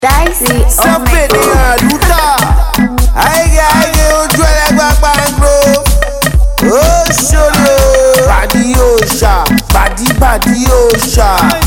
Dicey, oh my sọ́pẹ̀lì god. àlùtà àìgè àìgè ojú ẹlẹ́gbà pàǹgbò ó ṣòro bàdí yóò ṣà bàdí bàdí yóò ṣà.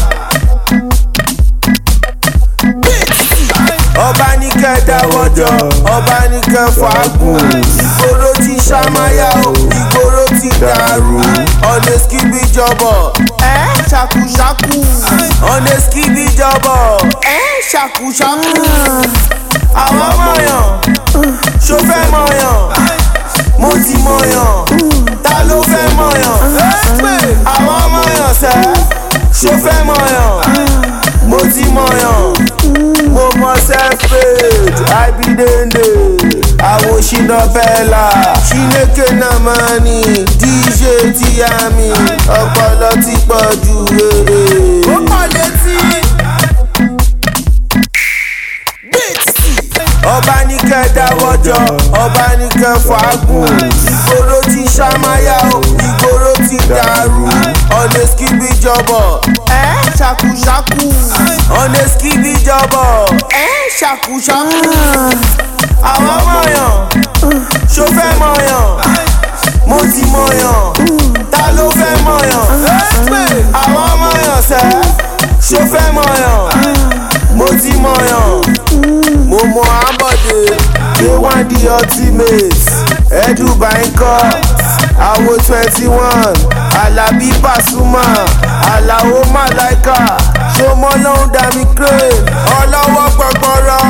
ọba ní kẹ́ dáwọ́jọ ọba ní kẹ́ fàágùn ìgboro ti ṣàmáyà o ìgboro ti dàrú ọ̀nà skibi jọbọ̀ ẹ́ ṣàkúṣàkú ọ̀nà skibi jọbọ̀ ẹ́ ṣàkúṣàkú àwọn mọ̀yàn ṣó fẹ́ mọ̀yàn mo ti mọ̀yàn ta ló fẹ́ mọ̀yàn àwọn mọ̀yàn sẹ́ ṣó fẹ́ mọ̀yàn mo ti mọ̀yàn mo mọ self-made abidende àwọn ṣìnà bẹ́ẹ̀la ṣìnẹ́kẹ̀ náà máa ní dj tíyàmì ọpọlọ ti pọ̀ jù rere. ó kọ́ létí. ọba ní kẹ́ dáwọ́jọ ọba ní kẹ́ fàágùn ìgboro ti ṣàmáyà o ìgboro ti dàrú ọ̀nà skibi jọbọ̀ ẹ́ ṣàkúṣàkú ọ̀nà skibi jọbọ̀ ẹ́ ṣàkúṣàkú àwọn mọ̀yàn ṣó fẹ́ mọ̀yàn mo ti mọ̀yàn ta ló fẹ́ mọ̀yàn àwọn mọ̀yàn sẹ́ ṣó fẹ́ mọ̀yàn mo ti mọ̀yàn mo mọ ambode ṣé wọ́n di ultimate ẹ̀dùbàì kọ́ àwo twenty one alábí pasuma aláwo malaika ṣọmọ lọ́hún dami crane ọlọ́wọ́ gbọgbọrọ.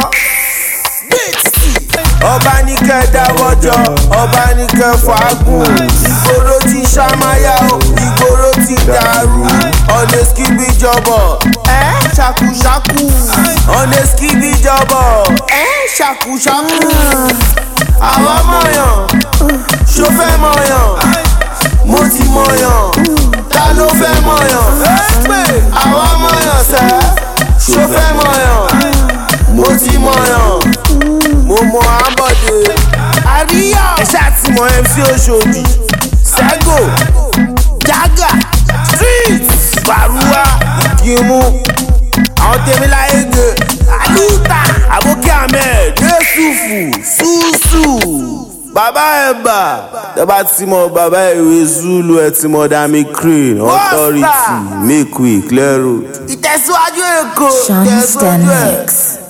ọba ní kẹ́ dáwọ́jọ ọba ní kẹ́ fàágùn ìgboro ti ṣàmáyà o ìgboro ti dàrú ọ̀nà skibi jọbọ̀ ẹ́ ṣàkúṣàkú ọ̀nà skibi jọbọ̀ ẹ́ ṣàkúṣàkú àwọn mọ̀yàn ṣó fẹ́ mọ̀yàn mo ti mọ̀yàn ta ló fẹ́ mọ̀yàn àwọn mọ̀yàn sẹ́ ṣó fẹ́ mọ̀yàn mo ti mọ̀yàn mo mọ ambode àríyá ẹ ṣáà ti mọ mc oṣòdì sẹ́gò jágà street baruwa ìkímú àwọn tèmi láyé gè àlùtà àbókí ahmed yusufu ṣùṣù bàbá ẹ̀bà tẹ́bá ti mọ bàbá ìwé zulu ẹ̀ ti mọ dami crane authority make we clear road. ìtẹ̀síwájú èkó Sean ìtẹ̀síwájú ẹ̀. Stanlix.